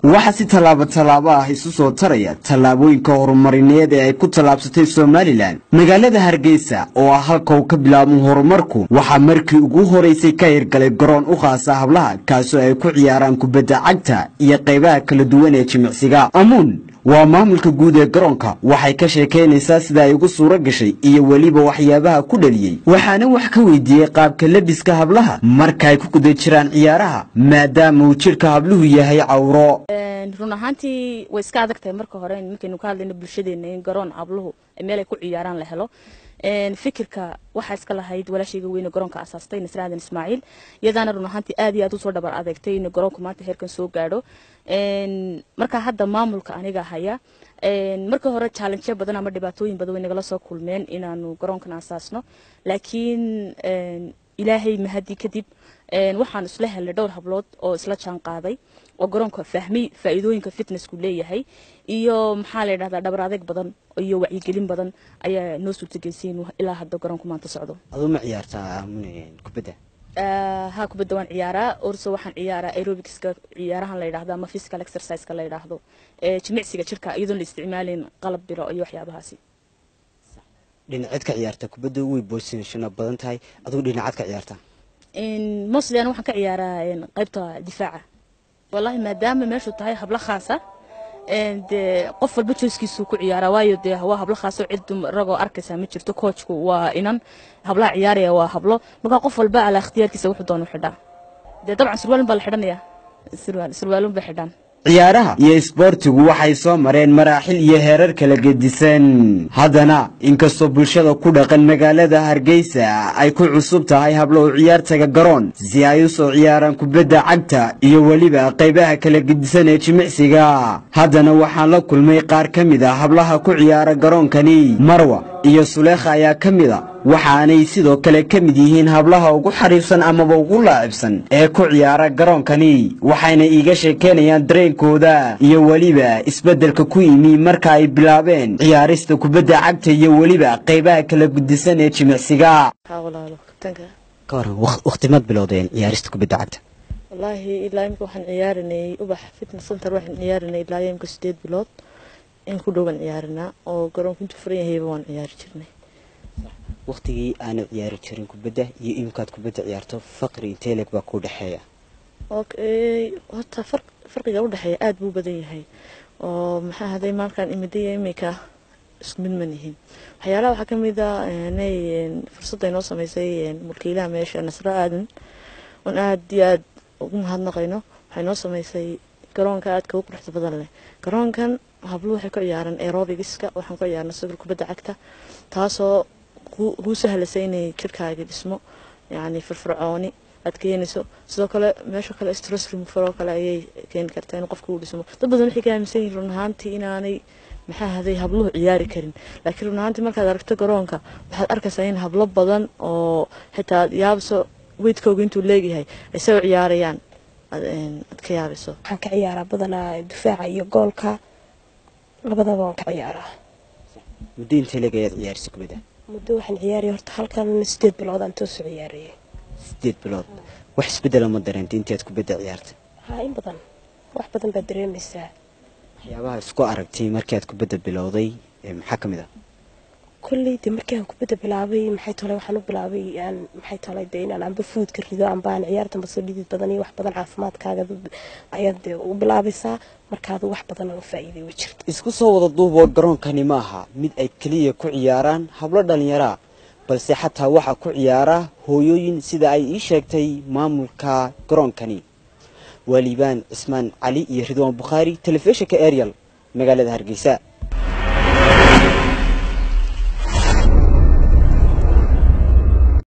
waxaa si tallaabo tallaabo ah isu soo taraya tallaabooyinka horumarineed ee ay ku tallaabsatay somalilan magaalada hargeysa oo ah halka uu ka bilaabmo horumarku waxaa markii ugu horeysay ka hirgalay garoon u khaasa hablaha kaasoo ay ku ciyaaraan kubadda cagta iyo qaybaha kala duwan ee jimicsiga amuun waa maamulka guud ee garoonka waxay ka sheekaynaysaa sida ay ugu suuro gashay iyo weliba waxyaabaha ku dhaliyey waxaana wax ka weydiiyey qaabka lebiska hablaha marka ay ku guda jiraan ciyaaraha maadaama uu jidhka habluhu yahay cawro run ahaantii way iska adag tahay marka hore markaynu ka hadlayno bulshadeena in garoon habluhu meel ay ku ciyaaraan la helo fikirka waxaa iska lahayd walaashayga weyne garoonka asaastay nasre aadan ismaaciil iyadaana run ahaantii aad iyo aad usoo dhabar adeegtay in garoonku maanta heerkan soo gaadho marka hadda maamulka aniga haya marka hore challenge badan ama dhibaatooyin badan way nagala soo kulmeen inaanu garoonkan asaasno laakiin ilaahay mahadi kadib waxaan isla helnay dhowr hablood oo isla jaan qaaday oo garoonka fahmay faa'iidooyinka fitnessku leeyahay iyo maxaa la yidhahdaa dhabar adeeg badan iyo wacyigelin badan ayaa noo suurtagelisay inuu ilaa hadda garoonku maanta socdo aduu ma ciyaartaa kubadda ha kubadda waan ciyaaraa orso waxaan ciyaaraa aerobicska ciyaarahan la yidhahdo ama physical exerciseka la yidhaahdo jimicsiga jirka iyadoon la isticmaalayn qalab biro iyo waxyaabahaasi dhinaceed ka ciyaarta kubadda way boosashana badan tahay adigu dhinacaad ka ciyaarta mostly ana waxaan ka ciyaaraa qaybta difaaca wallahi maadaama meeshu tahay hablo khaasa dee qof walba jooskiisuu ku ciyaaraa waayo dee waa hablo khaaso cid ragoo arkaysaa ma jirto coachku waa inan hablaha ciyaaraya waa hablo markaa qof walba calaa ikhtiyaarkiisa wuxuu doonu xidhaa dee dabcan surwaalun baa la xidhanaya surwaalun bay xidhaan ciyaaraha iyo isboortigu waxay soo mareen maraaxil iyo heerar kala gedisan haddana inkastoo bulshada ku dhaqan magaalada hargeysa ay ku cusub tahay hablo u ciyaartaga garoon si ay u soo ciyaaraan kubadda cagta iyo weliba qaybaha kala gedisan ee jimicsiga haddana waxaan la kulmay qaar ka mid a hablaha ku ciyaara garoonkani marwa iyo suleekha ayaa ka mid a waxaanay sidoo kale ka mid yihiin hablaha ugu xariifsan amaba ugu laacibsan ee ku ciyaara garoonkani waxayna iiga sheekeynayaan dareenkooda iyo weliba isbeddelka ku yimi marka ay bilaabeen ciyaarista kubadda cagta iyo weliba qaybaha kala gudisan ee jimicsiga ka waran wakhtimaad bilowdeen ciyaarista kubadda cagta wallaahi ilaa imika waxaan ciyaarinay ubax fitness center waxaan ciyaarinay ilaa imika sideed bilood in ku dhow baan ciyaarinaa oo garoonku intuu furan yahayba waan ciyaari jirnay wakhtigii aanu ciyaari jirin kubadda iyo imikaad kubadda ciyaarto faqri intee leeg baa kuu dhexeeya horta farqiga udhexeeya aada buu badan yahay oo maxaa haday maalkan imidaya imika isku mid man yihiin waxyaalaha waxaa kamid a nay fursadda inoo sameysay mulkiilaha meesha nasro aadan oon aada iyo aada ugu mahadnaqayno waxay noo sameysay garoonka aadka u quruxda badan leh garoonkan habluhu waxay ku ciyaaraan aerobigiska waxaan ku ciyaarna sidoo kubadda cagta taasoo kuu sahlasay inay jirkaaga dhismo yacni firfircooni aad keenayso sidoo kale meesha kale stress remover oo kale ayay keeni kartaa in qofka uu dhismo dad badan waxay ka aaminsan yihiin run ahaantii inaanay maxaa haday habluhu ciyaari karin laakiin run ahaantii markaad aragto garoonka waxaad arkaysaa in hablo badan oo xitaa yaabso weydkooga intuu leegyahay ay soo ciyaarayaan aad ka yaabayso waxaan ka ciyaaraa badanaa difaaca iyo goolka labadaba waan ka ciyaaraa muddo intee leeg ayaad ciyaarisa kubadda muddo waxaan ciyaaraya horta halkan sideed bilood aan toosoo ciyaarayay sideed bilood wax isbeddela ma dareentay intaad kubadda ciyaartay haa in badan wax badan baad dareemaysaa waxyaabaha isku aragtay markii aad kubadda bilowday maxaa ka mid ah kolley de markii aan kubadda bilaabay maxay tolay waxaan u bilaabay aan maxay tolay de inaan amba fuudka rido amba aan ciyaarta basoo dhidid badan iyo wax badan caafimaadkaaga ayaad de u bilaabaysaa markaadu wax badan oo faa'iiday way jirta isku soo wada duuboo garoonkani ma aha mid ay keliya ku ciyaaraan hablo dhallinyaraa balse xataa waxaa ku ciyaara hooyooyin sida ay ii sheegtay maamulka garoonkani waa liibaan cismaan cali iyo ridwaan bukhaari telefishinka ariel magaalada hargeysa